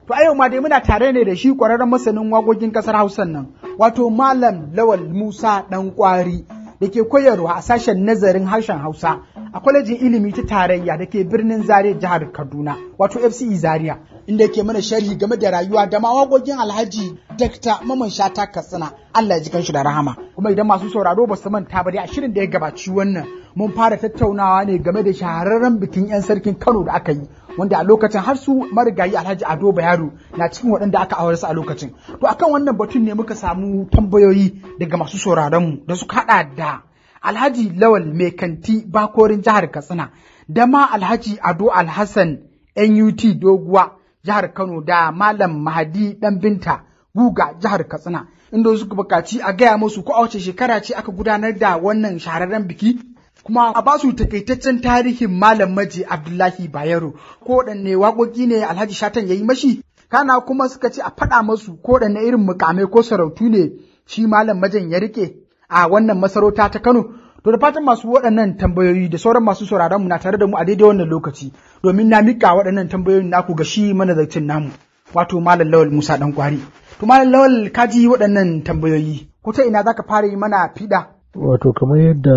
To a yau ma dai muna tare ne da shi ƙwararren masanin waƙoƙin ƙasar Hausan nan, wato Malam Lawal Musa ɗan ƙwari da ke koyarwa a sashen nazarin harshen Hausa a kwalejin ilimi ta tarayya da ke birnin Zaria jihar Kaduna, wato FCE Zaria, inda yake mana sharhi game da rayuwa da ma waƙoƙin Alhaji Dr. Maman Shata Katsina, Allah ya ji kanshi da rahama. Kuma idan masu sauraro ba su manta ba dai a shirin da ya gabaci wannan mun fara tattaunawa ne game da shahararren bikin 'yan sarkin Kano da aka yi wanda a lokacin har su marigayi Alhaji Ado Bayero na cikin waɗanda aka aure su a lokacin. To akan wannan batun ne muka samu tambayoyi daga masu sauraron mu da suka haɗa da Alhaji Lawal Mai Kanti Bakorin jihar Katsina da ma Alhaji Ado Alhassan NUT Doguwa jihar Kano da Malam Mahadi Dan Binta Guga jihar Katsina inda suka bukaci a gaya musu ko a wace shekara ce aka gudanar da wannan shahararren biki kuma a ba su takaitaccen tarihin Malam Maji Abdullahi Bayero ko waɗanne waƙoƙi ne Alhaji Shatan ya yi mashi kana kuma suka ce a faɗa masu ko waɗanne irin mukamai ko sarautu ne shi Malam Majan ya rike a wannan masarauta ta Kano to da fatan masu waɗannan tambayoyi da sauran masu sauraron mu na tare da mu a daidai wannan lokaci domin na mika waɗannan tambayoyin naku ga shi manazarcin namu wato Malam Lawal Musa Dan Kwari to Malam Lawal ka ji waɗannan tambayoyi ko ta ina zaka fara yi mana fiɗa wato kamar yadda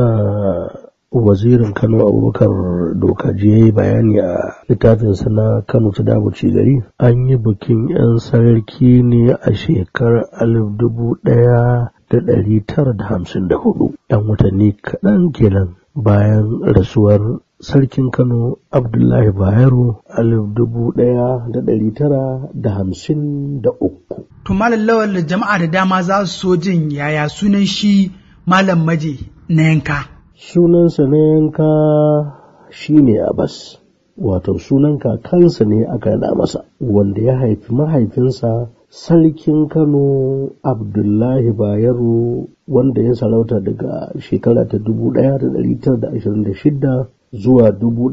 wazirin kano abubakar dokaji ya yi bayani a littafinsa na kano ta dabuci gari an yi bikin 'yan sarki ne a shekarar alif dubu ɗaya da ɗari tara da hamsin da hudu 'yan watanni kaɗan kenan bayan rasuwar sarkin kano abdullahi bayero alif dubu ɗaya da ɗari tara da hamsin da uku to malam lawal jama'a da dama za su so jin yaya sunan shi malam maje na yanka sunansa na yanka shi ne Abbas, wato sunan kakansa ne aka naɗa masa, wanda ya haifi mahaifinsa sarkin Kano Abdullahi Bayero wanda ya sarauta daga shekara ta 1926 zuwa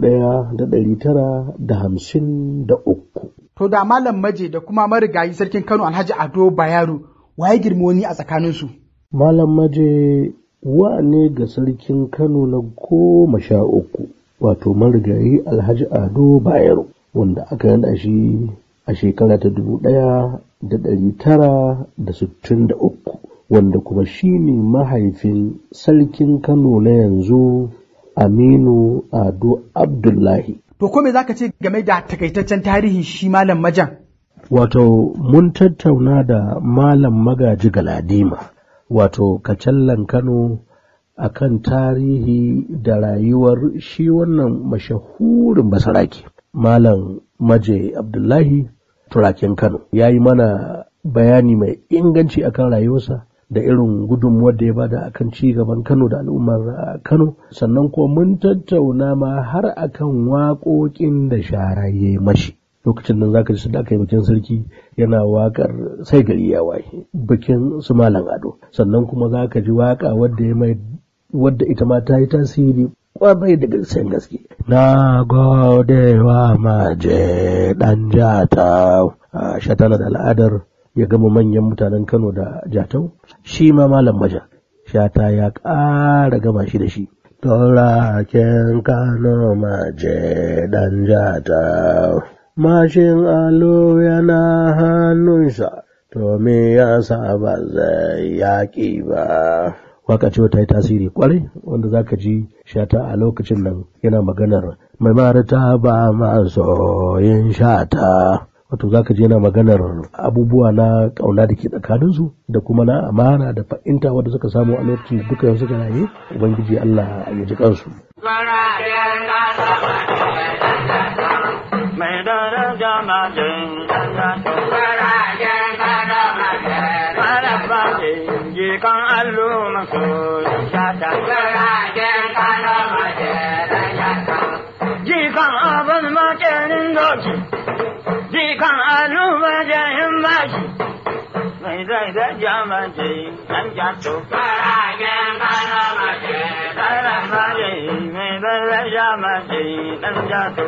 1953. To da Malam Maje da kuma marigayi sarkin Kano Alhaji Ado Bayero waye girmi wani a tsakaninsu? Malam Maje wa ne ga sarkin Kano na goma sha uku wato marigayi Alhaji Ado Bayero wanda aka yada shi a shekara ta dubu ɗaya da ɗari tara da sittin da uku wanda kuma shi ne mahaifin sarkin Kano na yanzu Aminu Ado Abdullahi. To ko me zaka ce game da takaitaccen tarihin shi Malam Majan? Wato mun tattauna da Malam Magaji Galadima. wato kacallan Kano a kan tarihi da rayuwar shi wannan mashahurin basarake. Malam Maje Abdullahi turakin Kano ya yi mana bayani mai inganci akan rayuwarsa da irin gudunmuwar da ya bada akan ci gaban Kano da al'ummar Kano sannan kuma mun tattauna ma har akan waƙoƙin da sharaye mashi. lokacin nan zaka ji da aka yi bikin sarki yana wakar sai gari ya waye bikin su malam ado sannan kuma zaka ji waka wadda ya mai wadda ita ma ta yi tasiri kwarai da gaskiyan gaske na gode wa maje dan jata shatana da al'adar ya gama manyan mutanen kano da jatau shi ma malam maja shata ya ƙara gama shi da shi Turaken Kano maje dan jata mashin alo yana hannunsa, to me ya sa ba zai yaƙi ba. Waka ce ta yi tasiri kwarai wanda za ka ji shata a lokacin nan yana maganar mai marita ba masoyin shata. Wato za ka ji yana maganar abubuwa na ƙauna da ke tsakaninsu da kuma na amana da fa'inta wadda suka samu a lokacin da duka yau suka raye, Ubangiji Allah ya ji kansu. mai daraja majin ji kan allo maso shata ji kan abin makerin doki ji kan allo majayin bashi mai daraja majin dan jato Karagen kana mace, karagen mai daraja mace dan jato.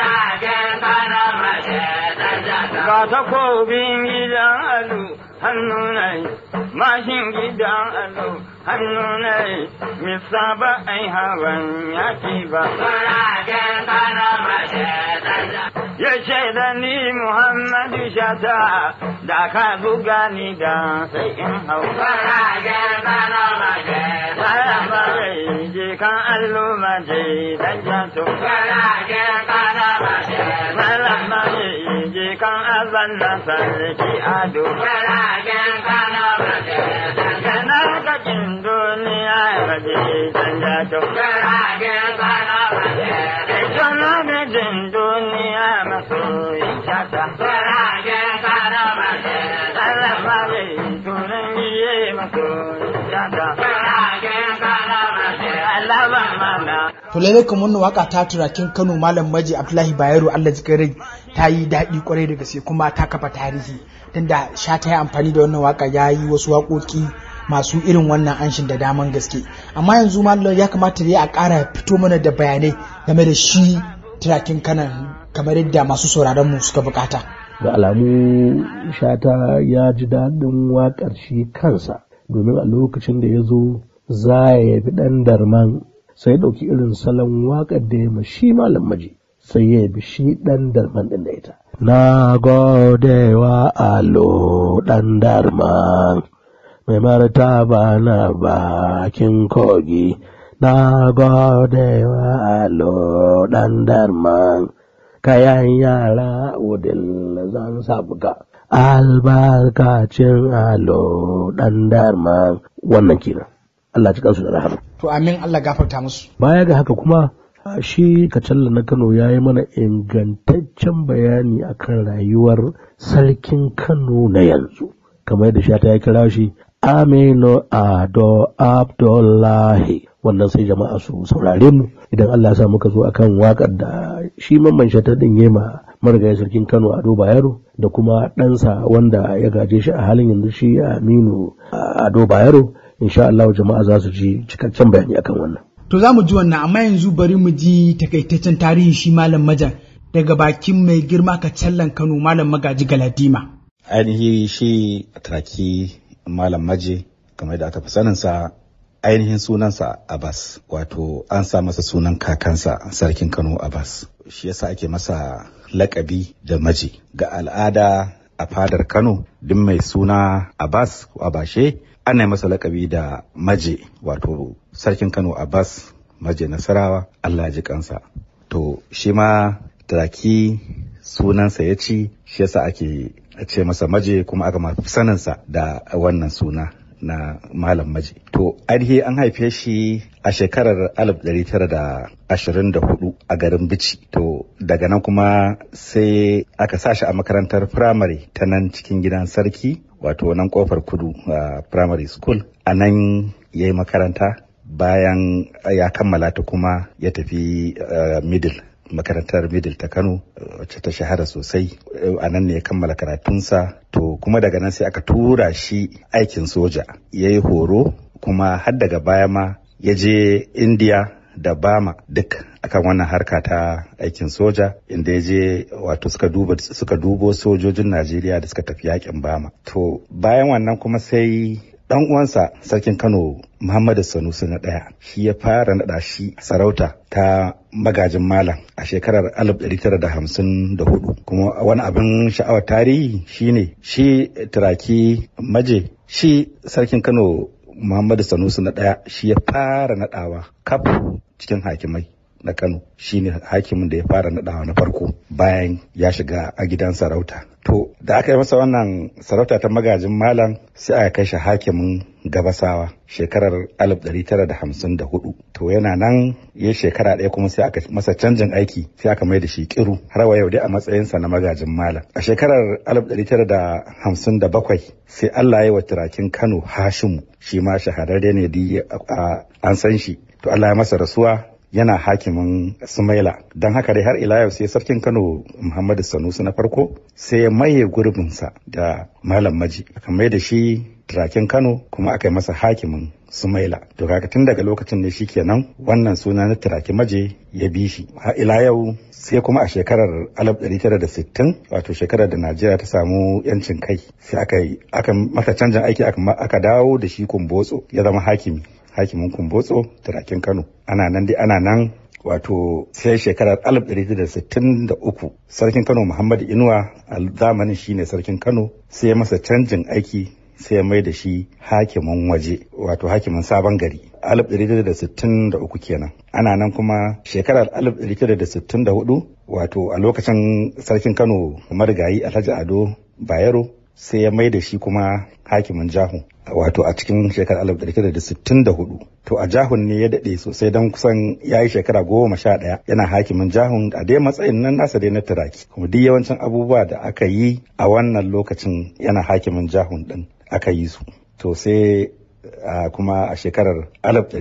Ga takobin gidan alu hannu nai, mashin gidan alu hannu nai, misa ba ai hawan yaki ba. ya ce da ni Muhammadu Shata da ka buga ni da sai in hau. Faragen Kano maje, Malam Bare je kan allo maje dan jato. Faragen Kano maje, Malam Bare je kan azan na sarki ado. Faragen Kano maje, Kana kakin duniya maje dan jato. Faragen Kano maje, Kana mijin duniya masoyin shata. Faragen Kano maje, Malam Bare tunan biye masoyin shata. Faragen Kano maje, Allah ban mana. to lalle kan wannan waka ta turakin Kano Malam Maji Abdullahi Bayero Allah ji rai ta yi daɗi kwarai da gaske kuma ta kafa tarihi tunda sha ta yi amfani da wannan waka ya yi wasu waƙoƙi masu irin wannan anshin da daman gaske amma yanzu Malam ya kamata dai a ƙara fito mana da bayanai game da shi turakin kanan kamar yadda masu sauraron mu suka bukata ga alamu shata ya ji daɗin waƙar shi kansa domin a lokacin da ya zo za ya yabi ɗan darman sai ya ɗauki irin salon waƙar da ya ma shi malam maji sai ya yabi shi ɗan darman ɗin da ita na gode wa alo ɗan darman mai martaba na bakin kogi na gode wa alo ɗan darman kayan yara udil zan sabga albarkacin alo ɗan darman wannan kenan Allah ci kansu da rahama to amin Allah gafarta musu baya ga haka kuma shi kacalla na Kano ya yi mana ingantaccen bayani akan rayuwar sarkin Kano na yanzu kamar yadda shata ya kira shi Aminu Ado Abdullahi wannan sai jama'a su saurare mu idan Allah ya sa muka zo akan waƙar da shi mamman shata din yema marigayi sarkin Kano Ado Bayero da kuma ɗansa wanda ya gaje shi a halin yanzu shi Aminu Ado Bayero insha Allah jama'a za su ji cikakken bayani akan wannan to za mu ji wannan amma yanzu bari mu ji takaitaccen tarihi shi malam majan daga bakin mai girma kacallan Kano malam magaji Galadima ainihi shi traki malam maje kamar da aka fi saninsa ainihin sunansa Abbas wato an sa masa sunan kakansa sarkin Kano Abbas shi yasa ake masa lakabi da maji ga al'ada a fadar Kano duk mai suna Abbas ko Abashe ana masa lakabi da maje wato sarkin Kano Abbas maje Nasarawa Allah ji kansa to shi ma Turaki sunansa ya ci shi yasa ake ce masa maje kuma aka mafi saninsa da wannan suna na Malam Maji. To, ainihi an haife shi a shekarar 1924 a garin Bici. To, daga nan kuma sai aka sa shi a makarantar firamare ta nan cikin gidan sarki, wato nan kofar kudu a primary school. A nan ya yi makaranta bayan ya kammala ta kuma ya tafi middle. makarantar middle ta kano wacce ta shahara sosai a nan ne ya kammala karatunsa to kuma daga nan sai aka tura shi aikin soja ya yi horo kuma har daga baya ma ya je india da bama duk akan wannan harka ta aikin soja inda ya je wato suka duba suka dubo sojojin najeriya da suka tafi yakin bama to bayan wannan kuma sai dan uwansa sarkin Kano Muhammadu Sanusi na ɗaya shi ya fara naɗa shi sarauta ta magajin malam a shekarar 1954 kuma wani abin sha'awar tarihi shine shi turaki maje shi sarkin Kano Muhammadu Sanusi na ɗaya shi ya fara naɗawa kaf cikin hakimai na Kano shine hakimin da ya fara naɗawa na farko bayan ya shiga a gidan sarauta. To da aka yi masa wannan sarauta ta magajin malam sai aka kai shi hakimin gabasawa shekarar 1954. To yana nan ya shekara ɗaya kuma sai aka masa canjin aiki sai aka mai da shi kiru har wa yau dai a matsayinsa na magajin malam. A shekarar 1957 sai Allah ya yi wa turakin Kano Hashimu shi ma shahararre ne da an san shi. To Allah ya masa rasuwa yana hakimin Sumaila don haka dai har ila yau sai sarkin Kano Muhammadu Sanusi na farko sai ya maye gurbinsa da Malam Maji aka mai da shi turakin Kano kuma aka yi masa hakimin Sumaila to kaga tun daga lokacin ne shikenan wannan suna na turaki maje ya bi shi har ila yau sai kuma a shekarar 1960 wato shekarar da Najeriya ta samu yancin kai sai aka yi aka masa canjin aiki aka dawo da shi kumbotso ya zama hakimi hakimin kumbotso turakin kano ana nan dai ana nan wato sai shekarar 1963 sarkin Kano Muhammadu Inuwa a zamanin shine sarkin Kano sai ya masa canjin aiki sai ya mai da shi hakimin waje wato hakimin sabon gari 1963 kenan ana nan kuma shekarar 1964 wato a lokacin sarkin kano marigayi alhaji ado bayero sai ya mai da shi kuma hakimin jahu wato a cikin shekarar 1964 to a jahun ne ya daɗe sosai don kusan ya yi shekara goma sha ɗaya yana hakimin jahun a dai matsayin nan nasa dai na turaki kuma duk yawancin abubuwa da aka yi a wannan lokacin yana hakimin jahun ɗin aka yi su to sai Uh, kuma a shekarar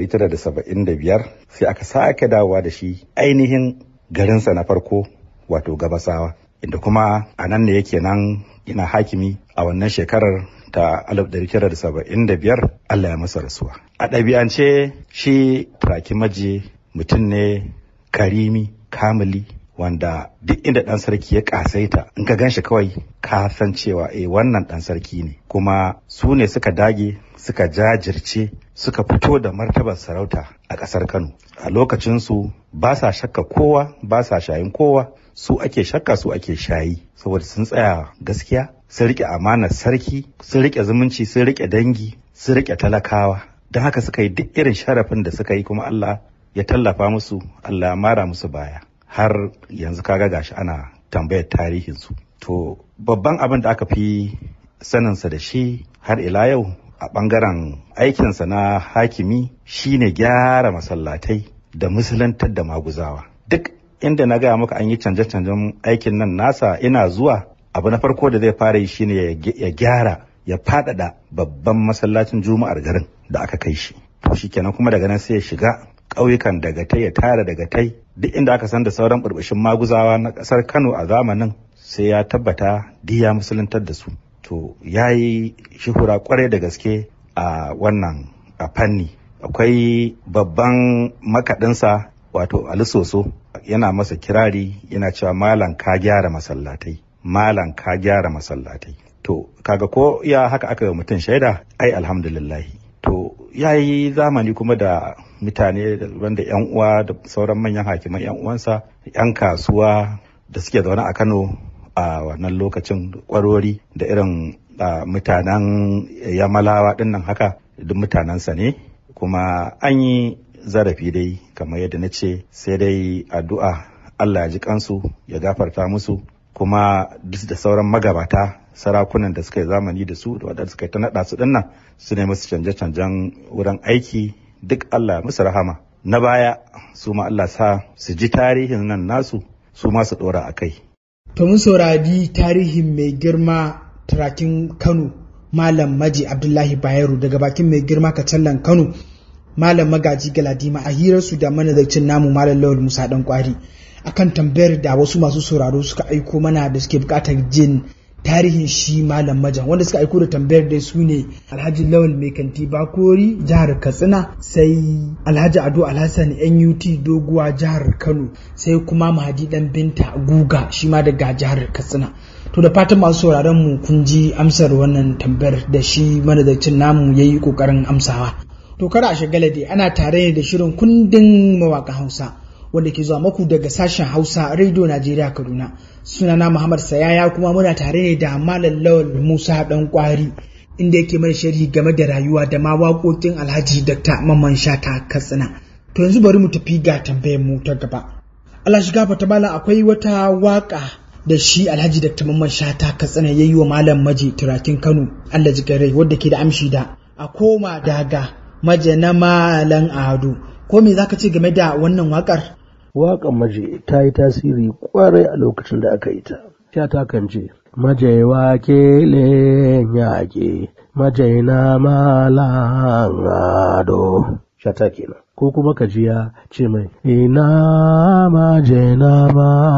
1975 sai aka sake dawowa da shi ainihin garinsa na farko wato gabasawa inda kuma a nan ne yake nan ina hakimi a wannan shekarar ta 1975 Allah ya masa rasuwa a ɗabi'ance shi maji mutum ne karimi kamili wanda duk inda ɗan sarki ya ƙasaita in ka gan shi kawai ka san cewa eh wannan ɗan sarki ne kuma su ne suka dage suka jajirce suka fito da martabar sarauta a ƙasar Kano. A lokacinsu ba sa shakka kowa, ba sa shayin kowa, su ake shakka su ake shayi, saboda sun tsaya gaskiya, sun riƙe amanar sarki, sun riƙe zumunci, sun riƙe dangi, sun riƙe talakawa. Don haka suka yi duk irin sharafin da suka yi kuma Allah ya tallafa musu, Allah ya mara musu baya. Har yanzu kaga gashi ana tambayar tarihinsu. To, babban abin da aka fi saninsa da shi har ila yau a ɓangaren aikinsa na hakimi shine gyara masallatai da musulantar da maguzawa duk inda na gaya maka an yi canje-canjen aikin nan nasa ina zuwa abu na farko da zai fara yi shine ya gyara ya faɗaɗa babban masallacin juma'ar garin da aka kai shi to shikenan kuma daga nan sai ya shiga ƙauyukan dagatai ya tara dagatai duk inda aka san da sauran burbushin maguzawa na ƙasar kano a zamanin sai ya tabbata diya musuluntar da su to ya yi shuhura kwarai da gaske a wannan a fanni akwai babban makaɗinsa wato alisoso yana masa kirari yana cewa malam ka gyara masallatai malam ka gyara masallatai to kaga ko ya haka aka yi mutum shaida ai alhamdulillahi to ya yi zamani kuma da mutane wanda yan uwa da sauran manyan hakiman yan uwansa yan kasuwa da suke zaune a kano a wannan lokacin kwarori da irin mutanen yamalawa dinnan haka duk mutanensa ne kuma an yi zarafi dai kamar yadda na ce sai dai addu'a Allah ya ji kansu ya gafarta musu kuma duk da sauran magabata sarakunan da suka yi zamani da su da wadanda suka yi ta naɗa su dinnan su ne musu canje-canjen wurin aiki duk Allah musu rahama na baya su ma Allah sa su ji tarihin nan nasu su ma su ɗora a kai To mun saurari tarihin mai girma turakin Kano Malam Maji Abdullahi Bayero daga bakin mai girma Kacallan Kano Malam Magaji Galadima a hirarsu da manazarcin namu Malam Lawal Musa Dan Kwari akan tambayar da wasu masu sauraro suka aiko mana da suke bukatar jin tarihin shi Malam Majan wanda suka aiko da tambayar da su ne Alhaji Lawal Mai Kanti Bakori jihar Katsina sai Alhaji Ado Alhassan NUT Doguwa jihar Kano sai kuma Mahadi Dan Binta Guga shi ma daga jihar Katsina to da fatan masu sauraron mu kun ji amsar wannan tambayar da shi manazarcin namu yayi kokarin amsawa to kada a shagala dai ana tare ne da shirin kundin mawaƙa Hausa wanda ke zuwa maku daga sashen Hausa Radio Najeriya Kaduna sunana Muhammad Sayaya kuma muna tare ne da Malam Lawal Musa Dan Kwari inda yake mana sharhi game da rayuwa da ma waƙoƙin Alhaji Dr. Mamman Shata Katsina to yanzu bari mu tafi ga tambayar mu ta gaba Allah shiga fata malam akwai wata waka da shi Alhaji Dr. Mamman Shata Katsina yayi wa Malam Maji Turakin Kano Allah rai wadda ke da amshi da a koma daga maje na Malam Ado ko me zaka ce game da wannan wakar waƙan maje ta yi tasiri kwarai a lokacin da aka yi ta. Sha ta kan ce, Maje wake yaƙe, maje na malan ado. Sha ta kenan. Ko kuma ka ji ya ce mai, Ina maje na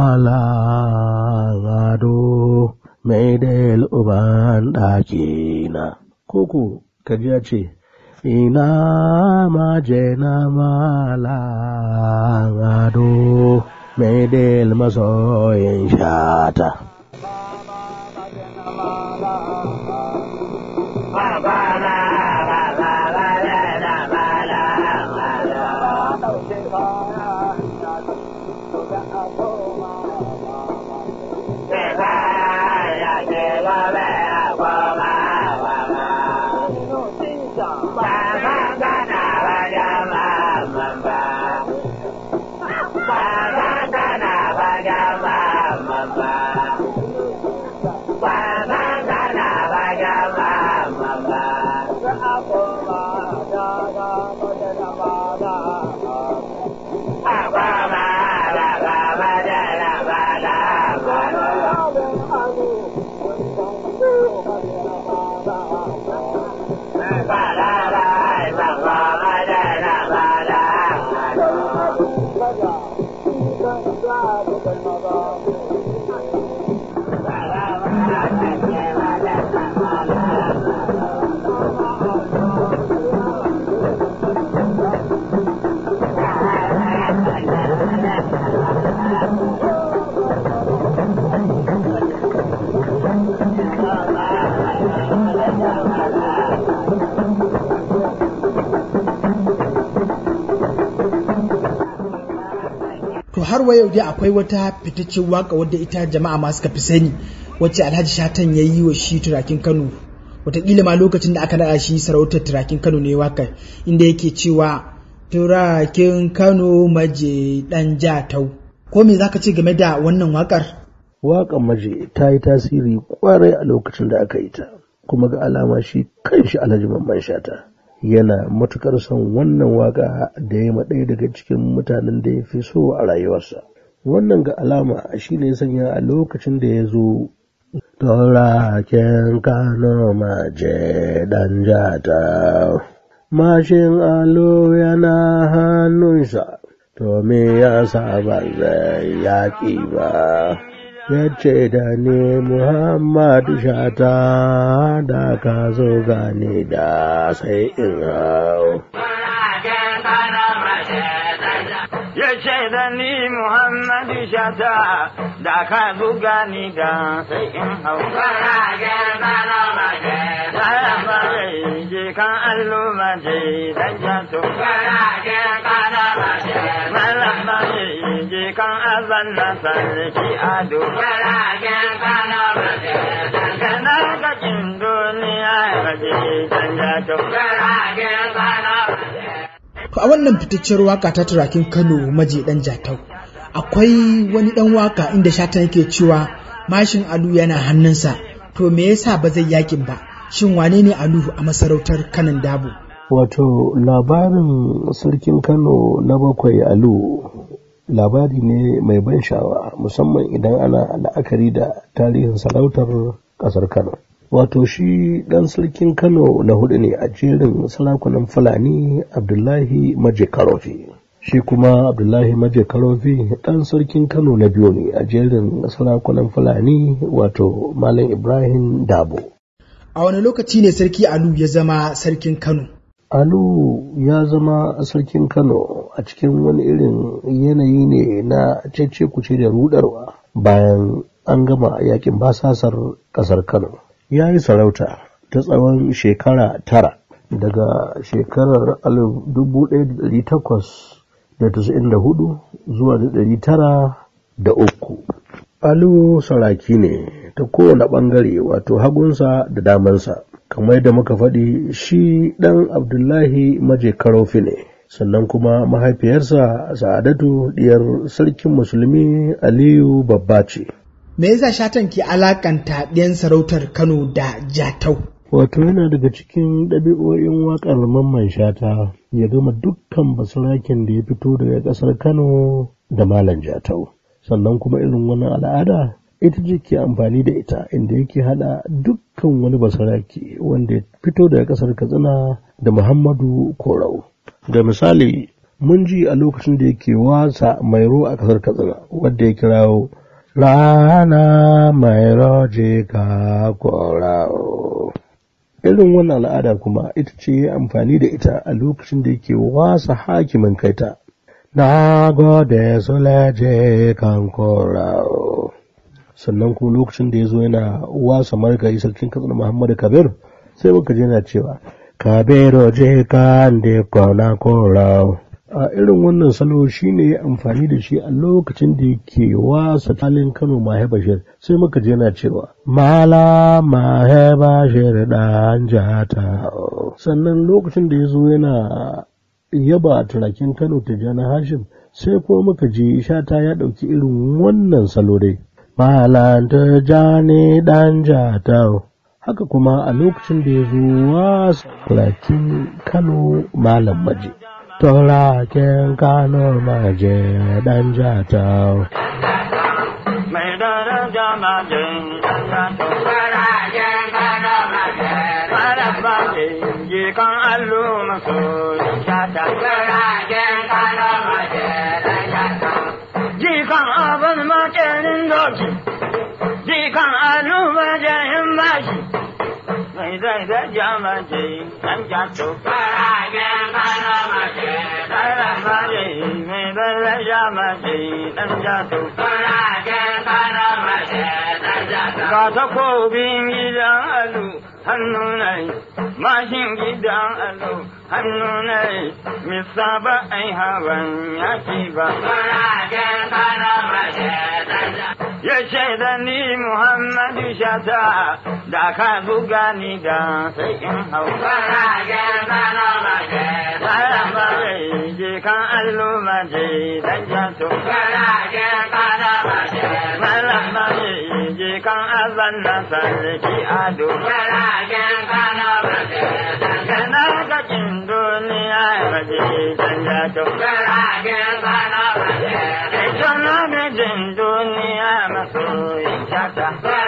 malan ado, mai del uban ɗakina. Ko ko ka ji ya ce, ina maje na malangado mai del masoyin shata. har wa yau dai akwai wata fitaccen waka wadda ita jama'a ma suka fi sani wacce Alhaji Shatan ya yi wa shi turakin Kano wataƙila ma lokacin da aka naɗa shi sarautar turakin Kano ne waka inda yake cewa turakin Kano maje ɗan jatau ko me zaka ce game da wannan wakar Waƙan maje ta yi tasiri kwarai a lokacin da aka yi ta kuma ga alama shi kanshi Alhaji Mamman Shata yana matukar son wannan waka da ya ɗaya daga cikin mutanen da ya fi so a rayuwarsa wannan ga alama shi ne sanya a lokacin da ya zo Turaken Kano maje ɗan jata mashin alo yana hannunsa to me ya sa ba zai yaƙi ba ya ce da ni Muhammadu shata da ka zo gane da sai in hau. Ya ce da ni Muhammadu shata da ka buga ni da sai in hau. Bayan bare je kan allo mace dan jato. Malam bare je kan azan na sarki ado. Kana kakin duniya ya je dan jato. To a wannan fitacciyar waka ta turakin Kano maje ɗan jatau akwai wani ɗan waka inda Shatan yake cewa mashin alu yana hannunsa to me yasa ba zai yakin ba shin wane ne alu a masarautar kanan dabo Wato labarin sarkin Kano na bakwai alu labari ne mai ban sha'awa musamman idan ana la'akari da tarihin sarautar ƙasar Kano. Wato shi ɗan sarkin Kano na hudu ne a jerin sarakunan Fulani Abdullahi Maje Karofi. Shi kuma Abdullahi Maje Karofi ɗan sarkin Kano na biyu ne a jerin sarakunan Fulani wato Malam Ibrahim Dabo. a wani lokaci ne sarki alu ya zama sarkin Kano Alu ya zama sarkin Kano a cikin wani irin yanayi ne na cece kuce da rudarwa bayan an gama yakin basasar ƙasar Kano. Ya yi sarauta ta tsawon shekara tara daga shekarar alif dubu ɗaya da ɗari takwas da tasa'in da hudu zuwa da ɗari tara da uku. Alu saraki ne ta kowane ɓangare wato hagunsa da damansa. kamar yadda muka faɗi shi ɗan abdullahi maje karofi ne sannan kuma mahaifiyarsa sa'adatu diyar sarkin musulmi aliyu babba ce me yasa Shatan ke alakanta ɗayan sarautar Kano da jatau wato yana daga cikin ɗabi'o'in waƙar mamman shata ya gama dukkan basiraken da ya fito daga ƙasar kano da malam jatau sannan kuma irin wannan al'ada ita ce ke amfani da ita inda yake hada dukkan wani basaraki wanda ya fito daga kasar katsina da muhammadu korau da misali mun ji a lokacin da yake wasa mairo a kasar katsina wadda ya kirawo rana mairo je ka korau irin wannan al'ada kuma ita ce ya amfani da ita a lokacin da yake wasa hakimin kaita na gode su leje kan korau sannan kuma lokacin da ya zo yana wasa margayi sarkin katsina muhammadu kabir sai muka je yana cewa kabiru je ka da kwana kora a irin wannan salo shi ne ya amfani da shi a lokacin da yake wasa talin kano mahe bashir sai muka je yana cewa mala mahe bashir dan jata sannan lokacin da ya zo yana yaba turakin kano tijjani hashim sai kuma muka je shata ya ɗauki irin wannan salo dai Malanta jani ɗan jatau. Haka kuma a lokacin da ya zo wasa turakin Kano Malam Maje. Turakin Kano Maje ɗan jatau. Mai daraja majin Malam Maje je kan allo maso shata. Jikan abin makerin doki, jikan alu majayin bashi, mai zai da jamace ɗan jato. Karan maje mai zai da jamace ɗan jato. Ga takobin gidan alu hannu nai mashin gidan allo hannu nai misa ba ai hawan yaki ba ya shaida ni muhammadu shata da ka buga ni da sai in hau bayan ba zai je kan allo ma je dan jato malam ba zai je kan azan na sarki ado kana kakin duniya ba je dan jato ita na gajin duniya masoyin shata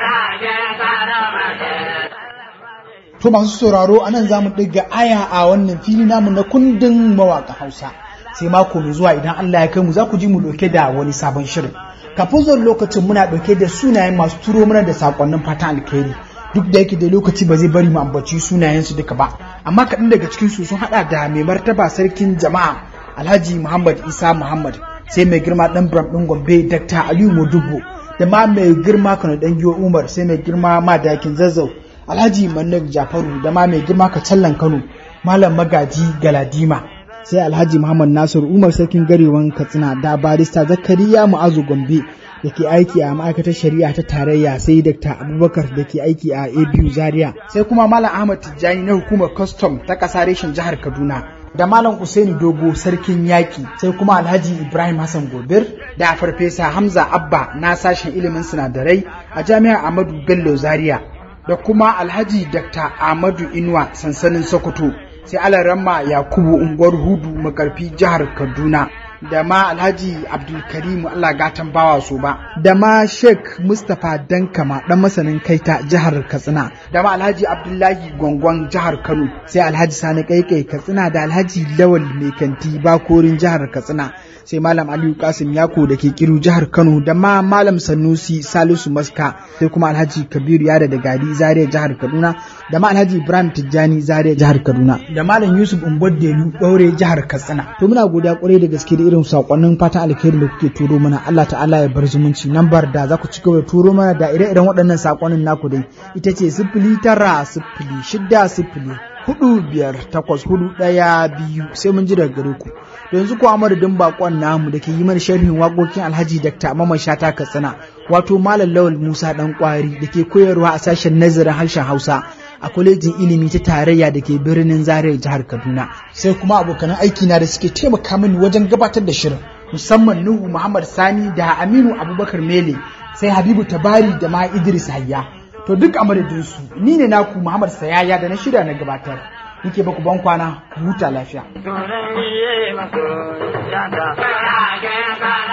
To masu sauraro a nan za mu ɗiga aya a wannan fili namu na kundin mawaƙa Hausa. Sai mako mai zuwa idan Allah ya kai mu za ku ji mu ɗauke da wani sabon shirin. Kafin zuwan lokacin muna ɗauke da sunayen masu turo mana da saƙonnin fatan alkhairi. Duk da yake da lokaci ba zai bari mu ambaci sunayensu duka ba. Amma kaɗan daga cikin su sun haɗa da mai martaba sarkin jama'a Alhaji Muhammad Isa Muhammad sai mai girma ɗan Bram ɗin Gombe Dr. Aliyu Modubbo da ma mai girma Kano ɗan Giyo Umar sai mai girma Madakin Zazzau Alhaji Mannar Jafaru da ma mai girma Kacallan Kano Malam Magaji Galadima sai Alhaji Muhammad Nasiru Umar Sarkin Garewan Katsina da barista Zakariya Mu'azu Gombe da ke aiki a ma'aikatar shari'a ta tarayya sai Dr. Abubakar da ke aiki a ABU Zaria sai kuma Malam Ahmad Tijjani na hukumar custom ta ƙasa reshen jihar Kaduna da Malam Usaini Dogo Sarkin Yaƙi sai kuma Alhaji Ibrahim Hassan Gobir da Farfesa Hamza Abba na sashen ilimin sinadarai a Jami'ar Ahmadu Bello Zaria da kuma alhaji dr ahmadu inuwa sansanin sokoto sai alaramma yakubu unguwar hudu makarfi jihar kaduna da ma alhaji abdulkarimu allah gatan bawa so ba da ma sheikh mustapha dankama dan masanin kaita jihar katsina da ma alhaji abdullahi gwangwan jihar kano sai alhaji sani kaikai katsina da alhaji lawal mai kanti bakorin jihar katsina sai malam aliyu kasim yako da ke kiru jihar kano da ma malam sanusi salisu maska sai kuma alhaji kabiru yada da gari zaria jihar kaduna da ma alhaji ibrahim tijjani zaria jihar kaduna da malam yusuf umbodelu ɗaure jihar katsina to muna godiya kwarai da gaske da irin sakonnin fatan alkhairi da kuke turo mana allah ta'ala ya bar zumunci lambar da za ku ci gaba da turo mana da ire-iren waɗannan sakonnin naku dai ita ce sifili tara sifili shida sifili hudu biyar takwas hudu ɗaya biyu sai mun ji daga gare ku yanzu kuwa madadin bakon namu da ke yi mana sharhin waƙoƙin alhaji dr mamman shata katsina wato malam lawal musa dan kwari da ke koyarwa a sashen nazarin harshen hausa a kwalejin ilimi ta tarayya da ke birnin zaria jihar kaduna sai kuma abokanan aiki na da suke taimaka mini wajen gabatar da shirin musamman nuhu muhammad sani da aminu abubakar mele sai habibu tabari da ma idris hayya to duk a madadinsu ni ne naku muhammad sayaya da na shirya na gabatar nike baku ban kwana ku huta lafiya Tunan iye maso yada.